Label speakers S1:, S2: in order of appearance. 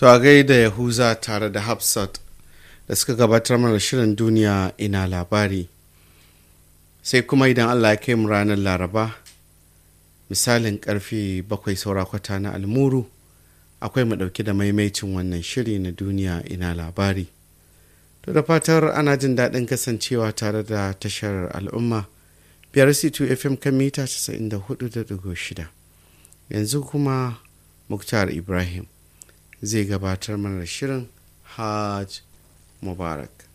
S1: To a gaida Yahuza tare da Hafsat da suka gabatar mana shirin duniya ina labari. Sai kuma idan Allah ya kai mu ranar Laraba, misalin karfe bakwai saura kwata na almuru, akwai mu ɗauki da maimaicin wannan shiri na duniya ina labari. To da fatar ana jin daɗin kasancewa tare da tashar al'umma biyar C2 FM kan mita 94.6. Yanzu kuma Muktar Ibrahim zai gabatar mana da shirin Hajj Mubarak.